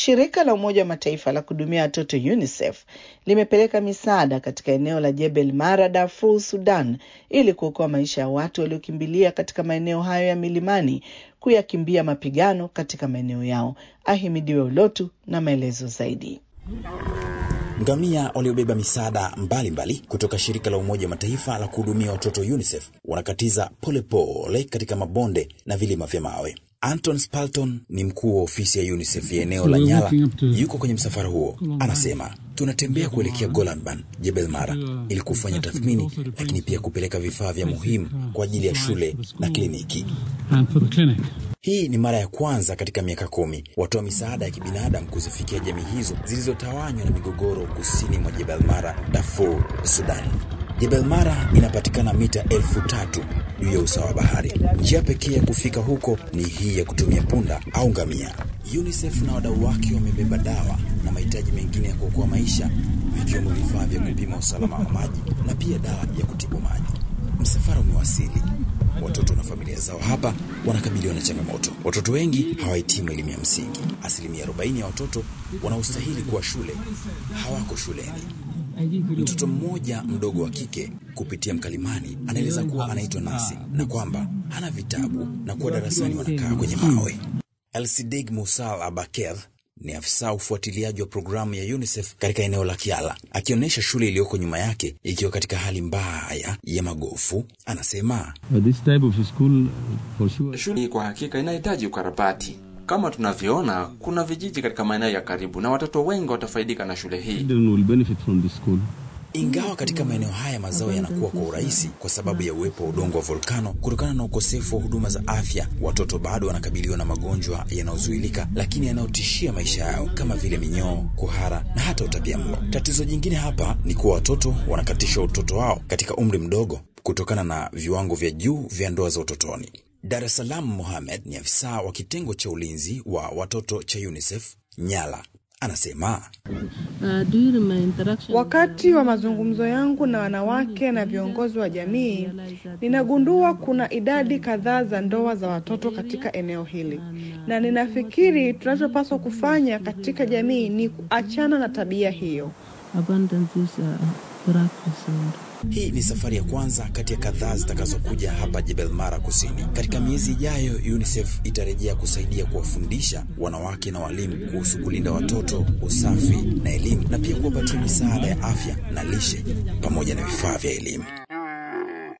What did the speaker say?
Shirika la Umoja wa Mataifa la kuhudumia watoto UNICEF limepeleka misaada katika eneo la Jebel Mara, Darfur, Sudan, ili kuokoa maisha ya watu waliokimbilia katika maeneo hayo ya milimani kuyakimbia mapigano katika maeneo yao. Ahimidiwe Ulotu na maelezo zaidi. Ngamia waliobeba misaada mbalimbali kutoka shirika la Umoja wa Mataifa la kuhudumia watoto UNICEF wanakatiza polepole katika mabonde na vilima vya mawe. Anton Spalton ni mkuu wa ofisi ya UNICEF ya eneo la Nyala, yuko kwenye msafara huo. Anasema, tunatembea kuelekea Golanban, Jebel Mara, ili kufanya tathmini, lakini pia kupeleka vifaa vya muhimu kwa ajili ya shule na kliniki. Hii ni mara ya kwanza katika miaka kumi watoa misaada ya kibinadamu kuzifikia jamii hizo zilizotawanywa na migogoro kusini mwa Jebel Mara, Darfur, Sudan. Jebel Mara inapatikana mita elfu tatu juu ya usawa wa bahari. Njia pekee ya kufika huko ni hii ya kutumia punda au ngamia. UNICEF na wadau wake wamebeba dawa na mahitaji mengine ya kuokoa maisha, vikiwemo vifaa vya kupima usalama wa maji na pia dawa ya kutibu maji. Msafara umewasili. Watoto na familia zao hapa wanakabiliwa na changamoto. Watoto wengi hawahitimu elimu ya msingi. Asilimia 40 ya watoto wanaostahili kuwa shule hawako shuleni. Mtoto mmoja mdogo wa kike kupitia mkalimani anaeleza kuwa anaitwa Nasi na kwamba hana vitabu na kuwa darasani wanakaa kwenye mawe. Elsidig Musal Abaker ni afisa ufuatiliaji wa programu ya UNICEF katika eneo la Kiala, akionyesha shule iliyoko nyuma yake ikiwa katika hali mbaya ya magofu. Anasema shule hii kwa hakika inahitaji ukarabati. Kama tunavyoona, kuna vijiji katika maeneo ya karibu na watoto wengi watafaidika na shule hii. Ingawa katika maeneo haya mazao yanakuwa kwa urahisi kwa sababu ya uwepo wa udongo wa volkano, kutokana na ukosefu wa huduma za afya, watoto bado wanakabiliwa na magonjwa yanayozuilika lakini yanayotishia maisha yao kama vile minyoo, kuhara na hata utapiamlo. Tatizo jingine hapa ni kuwa watoto wanakatishwa utoto wao katika umri mdogo kutokana na viwango vya juu vya ndoa za utotoni. Dar es Salaam Mohamed ni afisa wa kitengo cha ulinzi wa watoto cha UNICEF Nyala. Anasema wakati wa mazungumzo yangu na wanawake na viongozi wa jamii, ninagundua kuna idadi kadhaa za ndoa za watoto katika eneo hili, na ninafikiri tunachopaswa kufanya katika jamii ni kuachana na tabia hiyo. Hii ni safari ya kwanza kati ya kadhaa zitakazokuja hapa Jebel Mara Kusini. Katika miezi ijayo, UNICEF itarejea kusaidia kuwafundisha wanawake na walimu kuhusu kulinda watoto, usafi na elimu, na pia kuwapatia misaada ya afya na lishe pamoja na vifaa vya elimu.